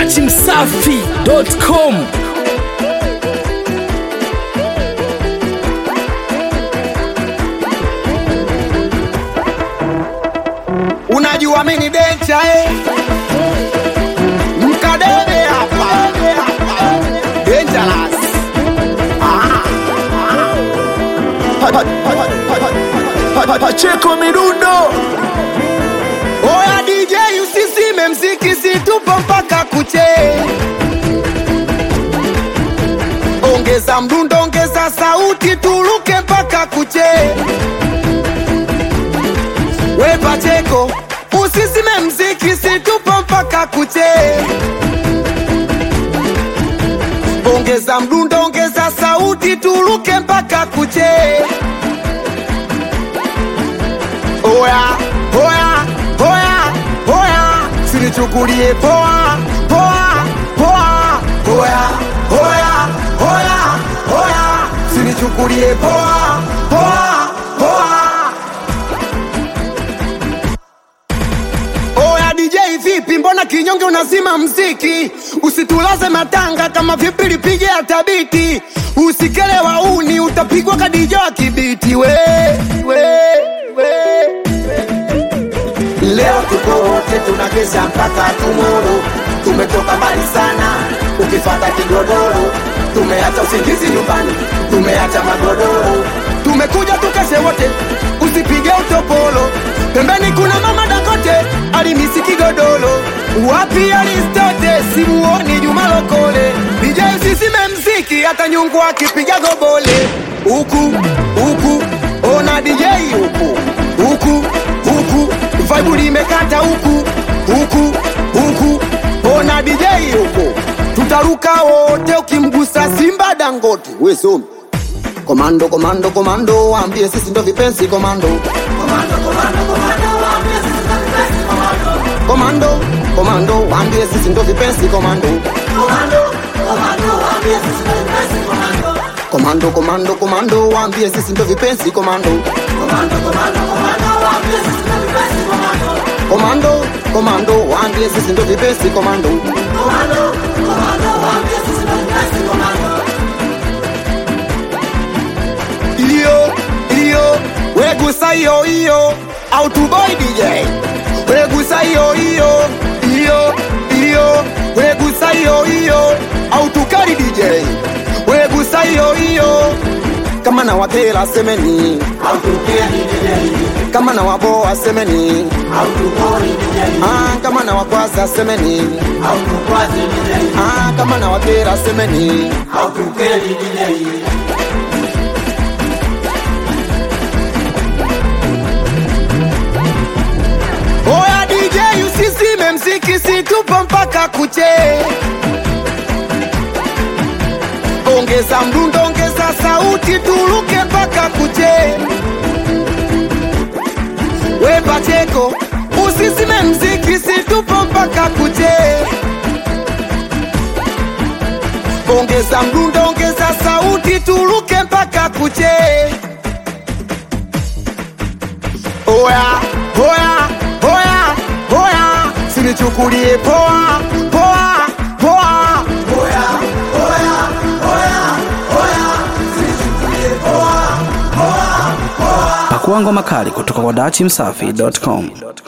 dachimsafi.com unajua mimi ni dencha eh? mkadebe hapa dangerous Pacheko midundo oya DJ usisime mziki situpo mpaka kuche ongeza mdundo ongeza sauti turuke mpaka kuche we Pacheko usisime mziki situpo mpaka kuche ongeza mdundo ongeza sauti turuke mpaka kuche oya oya oya oya sinichukulie poa poa poa oya oya oya oya sinichukulie poa poa poa Oya DJ vipi, mbona kinyonge unazima mziki? Usitulaze matanga kama vipi lipige hata biti. Usikele wauni utapigwa kadijo wa kibiti we, we, we. Leo tuko wote tunakesha mpaka tumoro, tumetoka mbali sana, ukifata kigodoro, tumeacha usingizi nyumbani, tumeacha magodoro, tumekuja tukeshe wote, usipige utopolo, pembeni kuna mama Dangote alimisi kigodoro, wapi Aristote simuoni Juma Lokole, DJ usisime mziki hata nyungu akipiga gobole, huku huku ona DJ huku huku huku vibe limekata huku huku huku ona DJ huku tutaruka wote ukimgusa Simba Dangote we somi komando komando komando waambie sisi ndo vipenzi komando komando komando waambie sisi ndo vipenzi komando komando komando komando waambie sisi ndo vipenzi komando komando komando waambie sisi ndo vipenzi komando iyo iyo wegusa hiyo hiyo autoboy DJ wegusa hiyo hiyo iyo iyo wegusa hiyo hiyo autukari DJ wegusa hiyo hiyo kama na wakela semeni kama na waboa semeni ah, kama na wakwaza semeni ah, kama na wakera semeni Oya DJ usisime mziki situpo mpaka kuche Ongeza mdundo ongeza sauti turuke mpaka kuche We Pacheko usisime mziki situpo mpaka kuche Ongeza mdundo ongeza sauti turuke mpaka kuche Oya, oya, oya, oya, sinichukulie poa, poa, poa. Oya, oya, oya, oya, sinichukulie poa, poa, poa. Pakua ngoma kali kutoka kwa dachimsafi.com.